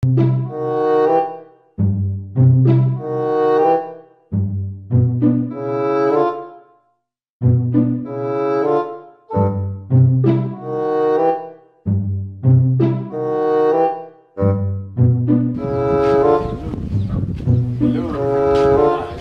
Hello.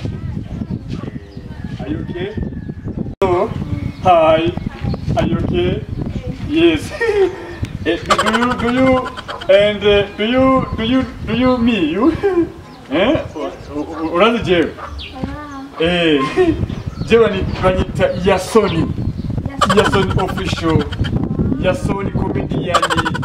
Are you okay? Hello. Hi. Are you okay? Yes. Eh, do you do you and uh, do you do you do you me you? Eh? U- u- Urazi jewe? Eh. Jewe ni banyita Yasoni. Yasoni official. Yasoni comedian.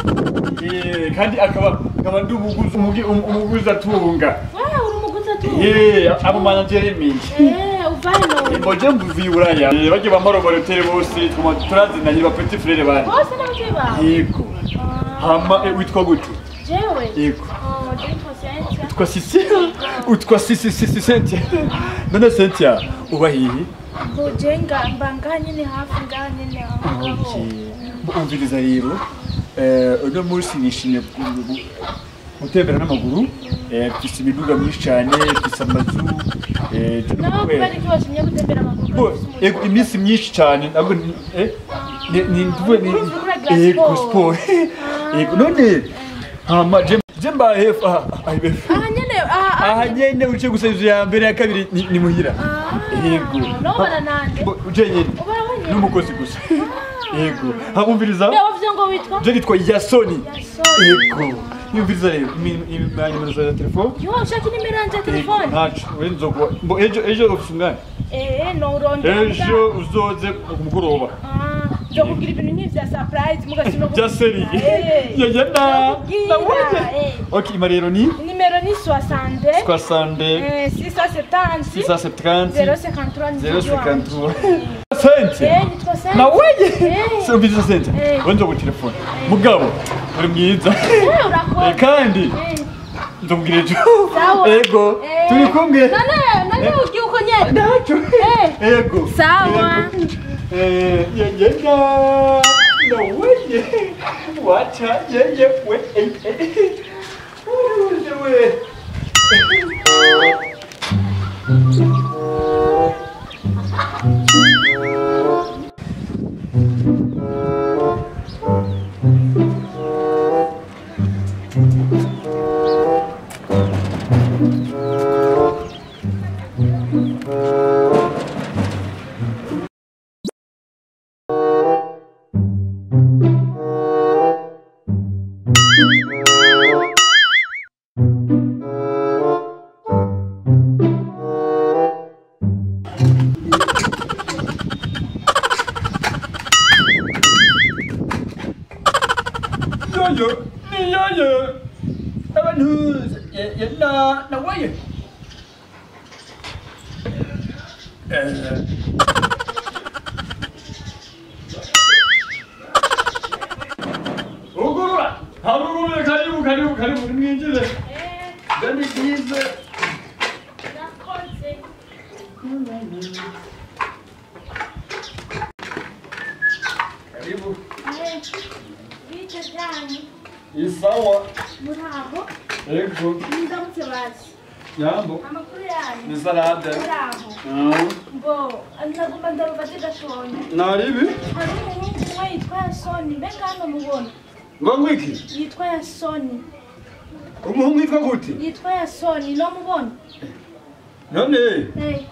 Eh, kandi akaba akaba ndi umuguzi umugi- um- umuguzi atunga. Wewe uri umuguzi atu Eh, abo manager mingi. Eh, uvano Mboje mvuzi buraya. Eh, Bajye bamara barotere bose tuma turazinanye ba petit frère bane. bose n'abavyeyi bawe Yego. Hama eh, witwa gute? jewe Yego. Oh, nditwa Cynthia. Utwa Sisi? Utwa Sisi Sisi Cynthia. None Cynthia uba hihi? Mboje nga mba ngaha nyene hafi ngaha nyene aho ngaho. umviriza rero eh, uno munsi nishimye gu- gu- gutembera n'amaguru eh, mfise imiduga myinshi cyane mfise amazu eh, turi nawe mu kubera kwezi. iki washimye gutembera amaguru Bo, ufise umuduga? ego, iminsi myinshi cyane ntabwo ni- eh, ni- ni nduwe ni Urumva uragira ego sport. sport ego none hama je je mbaye hefu aha aha hefu aha nyene aha aha nyene uje gusa inzu ya mbere ya kabiri ni ni muhira Yego. nobana nande Bo, uje nyene ubara wenyene n'umukozi gusa yego hamumviriza Mbe wavuze ngo witwa je nitwa Yasoni Yasoni. yego yumviriza rero nimero za telefone yo ushaka inimero yanje ya Yego, telefone ntaco wenzogwa mbo ejo ejo ufise umwanya eh no urondera ejo uzoze ku mugoroba Ah, nzo kugira ibintu nk'ivya surprise mugasino bya seri Eh. yaya na Ndakubwira, nawe eh. ok ima rero ni Nimero ni 60 soixante eh, 670 six cent septante 053 zero ni cinquante wanjye. sente Eh, nitwa Sente. naweye Eh. se umviriza sente Eh. wenze ku telefone mugabo uri mwiza Eh, urakora. Eh, kandi Eh, ndamubwira ejo Sawa. ego eh. turi kumwe None none ugiye uko nyene. ntacyo Eh. ego Sawa. Ego. Eh, yegenda naweye wacha yeye we eh, eh. Uje we yoyo ni yoyo abantu yenda naweye Eh. ugurura harugurure karibu karibu karibu nimwinjire Eh, gani byiza nakoze. karibu Eh, bite byanyu isawa muraho ego ndamutse bazi yambo amakuru yanyu ni salade muraho ngo ndagomba ndarubaze gatonya naribi hari umuhungu umwe yitwa yasoni mbega hano mubona ngo ngwiki yitwa yasoni umuhungu yitwa gute yitwa yasoni no mubona none Eh,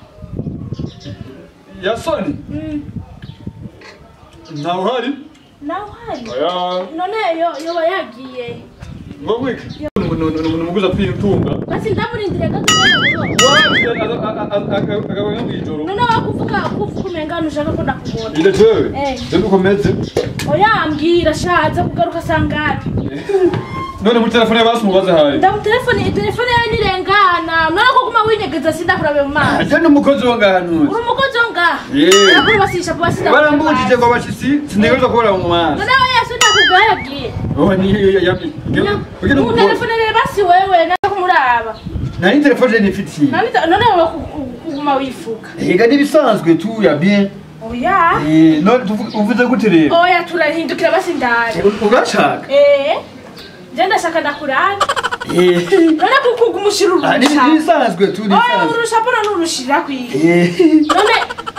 yasoni mm, ntawe uhari nawe uhari oya none yo yoba yagiye ngo ngwiki ni umuguzi atwitunga basi ndamurindiriye gatonya mubona wapi akaba mw'ijoro none wakuvuga kuvuga umengana ushaka ko ndakubona ile jewe Eh. ndio ukomeze oya mbwira shaza kugaruka sangapi none muri telefone basi mubaze hayi ndamutelefoni telefone yawe nirengana none ko guma winyegeza sindakurabe mu maso ajya n'umukozi wo ngahantu uri umukozi wo ngaha Yeah. arakuru basisha kuba barambujije ngo abashitsi sintegerezwa kubura mu maso none we yesu ndakubwira yabwiye oh ni mu telefone rero basi wewe naje kumuraba nari telefone nifitiye Nabita- none wowe ku- ku- kuguma wifuka ega n'ibisanzwe tu ya bien oya Eh, none tuvu- uvuze gute rero oya turahindukira basi ndare urashaka eh je ndashaka ndakurabe Eh, none kuko umushira ah, ni urusha ni isanzwe tu ni oya isanzwe urusha mbona nurushira kwiga Eh, none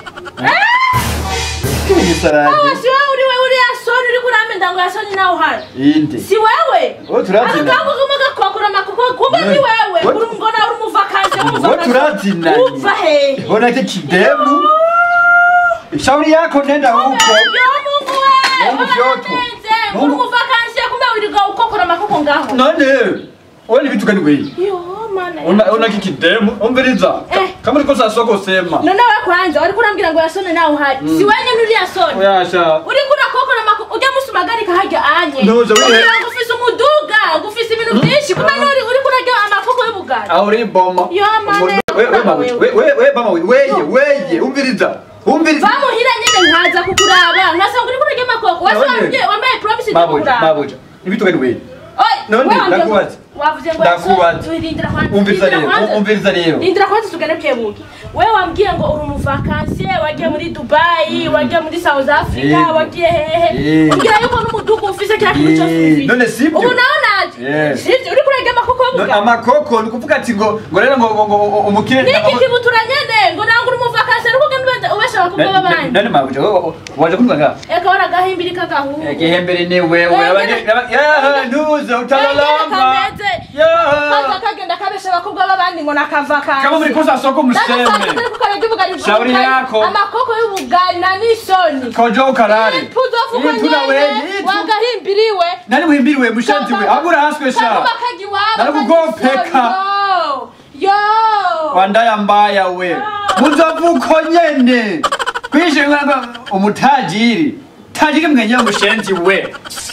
ni sarade awa si wewe uri wewe uri yasoni uri kurame ndango yasoni nawe uhari inde si wewe Oh, turazina. akakangu kumwe gakokora amakoko kumbe ni Ne. wewe What? uri umugona uri umuvakazi Ngo turazina uva hehe Ona ke kidemu shauri yako nenda huko yo mungu we Mungu vyoto. uri Mungu- umuvakazi kumbe wirirwa ukokora amakoko ngaho none wewe ni vitu gani wewe yo mana Ona ona kikidemu umviriza. Eh. Kama niko sasa sema. none we kwanza wari kurambwira ngo yasoni nawe uhari si wenye nturi yasoni Oyasha. uri kurakokora amakoko ujya musumagarika harya anye Ntuza wihe- ugira ngo ufise umuduga ngo ufise ibintu byinshi kumbe nuri uri kurarya amakoko y'ubugari auri boma Yo, mane. we we mama we we we mama we weye weye umviriza umviriza bamuhira nyine nkaza kukuraba nkasanga uri kurarya amakoko wese None. wambwiye wambaye promise yo mabuja kukuraba mabuja ni vitu gani wewe Oy, None, we wambwiye ngo- ndakubaza. wavuze ngo Ndakubaza. yaso- rindira kwanza, umviriza rindira rero kwanza. umviriza rero rindira kwanza tugane bwebuke we wambwiye ngo uri umuvakansiye wagiye muri dubayi wagiye muri south africa Yego. wagiye hehe Yego. umbwira yuko n'umudugu ufise kiriya kintu cyose Yego. ufise None sibyo? ubu nawe naje Yes. sibyo uri kurarya amakoko None y'ubugari amakoko ni ukuvuga ati ngo ngo rero ngo ngo ngo umukire niki kibutura nyene ngo nanga uri umuvakansiye ariko ugenda ubesha abakobwa b'abandi none mabuja wewe waje kumva nga eka waragahimbiri k'agahungu igihembere ni wewe Eh, abanye- nyene- ya ntuze utalalamba kameze ya kaza kagenda kabesha abakobwa b'abandi ngo nakavakansi Kama mliko sasa museme. Shauri yako. amakoko y'ubugari na n'isoni Kojo ukarare. puzofuko Yitu na wewe, nyene yitu. wagahimbiriwe nani muhimbiriwe mushenzi we agura haswe sha kakubakaji wabo Narikugopeka. yo wandaya mbaya we muzovuko nyene kwishe umutagiri tajiri mwenye mushenzi we